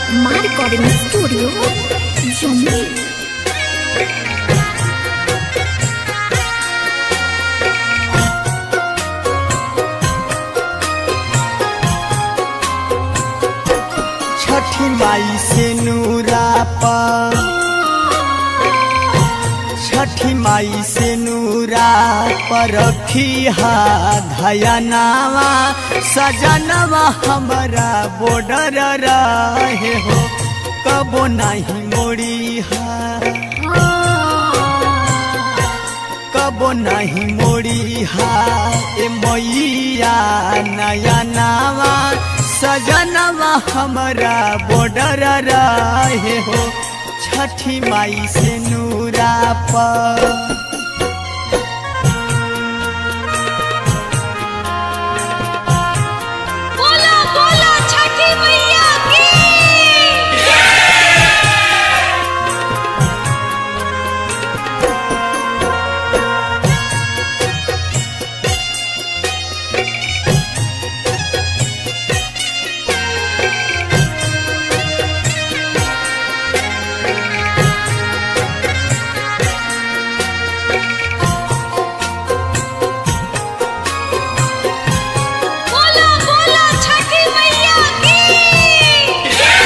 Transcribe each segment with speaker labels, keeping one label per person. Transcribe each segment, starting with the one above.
Speaker 1: My recording studio, Jammu.
Speaker 2: छठी माई से नूरा पर छठी माई से नूरा पर रखिया धयनावा सजनवा हमारा बॉर्डर रहे हो कबो नहीं मोड़ी कबो नहीं मोड़ी ए मैया नया नावा सजनवा हमारा बॉर्डर रहे हो छठी माई से नूरा पर
Speaker 3: बोला बोला छठी मैया की बोला बोला छठी मैया की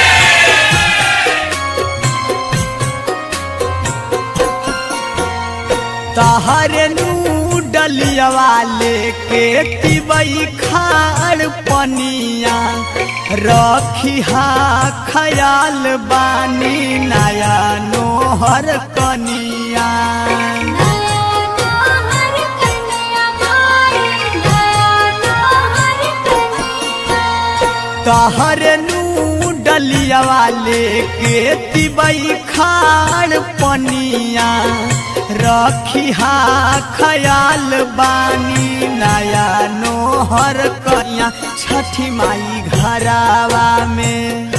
Speaker 2: तहर नू डलिया लेके तिबई खाड़ पनिया रखिहा खयाल बानी नया नोहर कनिया तहर नू डलिया लेके तिबई खाड़ पनिया रखिहा खयाल बानी नया नोहर कनिया छठी माई घरावा में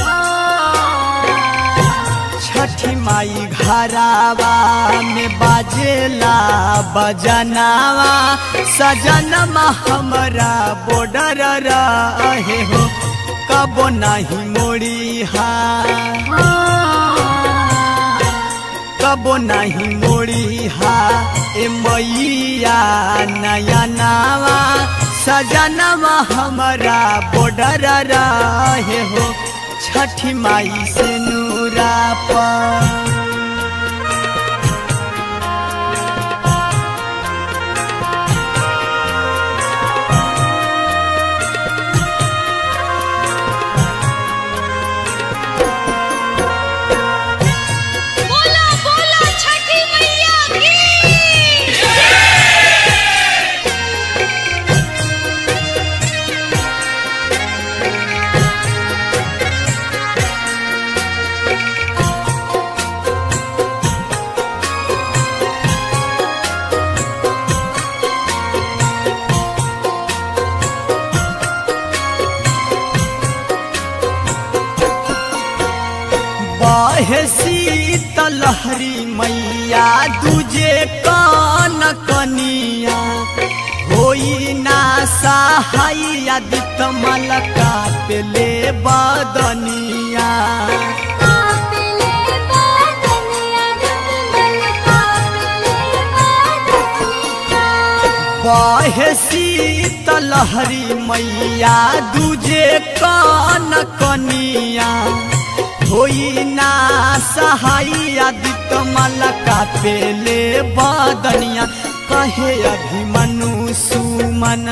Speaker 2: छठी माई घरावा में बाजेला बजनावा सजनमा हमरा बॉर्डर रहे हो कबो नहीं मोड़ी कबो नहीं मोड़ी ए मैया नया नावा सजनवा हमरा बॉर्डर रहे हो छठी माई से नूरा पर
Speaker 3: बोला बोला छठी मैया की
Speaker 2: बहे शीतलहरी मैया दूजे कान कनिया होई ना सहाय आदित मलका पेले बदनिया बहे शीतलहरी मैया दूजे कान कनिया होई ना सहाय आदित मलका पेले बदनिया कहे अभिमनु सुमन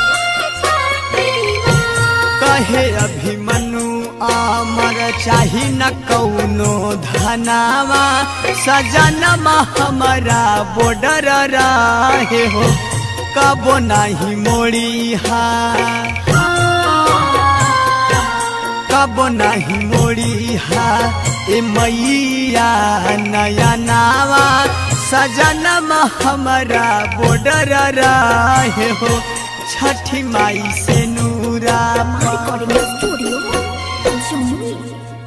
Speaker 2: कहे अभिमनु अमर चाही न कौनो धनावा सजनमा हमारा बॉर्डर रहे हो कबो नहीं मोड़ी कबो नहीं मोड़ी ए मैया नया नावा सजनमा हमारा बॉर्डर रहे हो छठी माई से नूरा
Speaker 1: My recording studio, Jammu.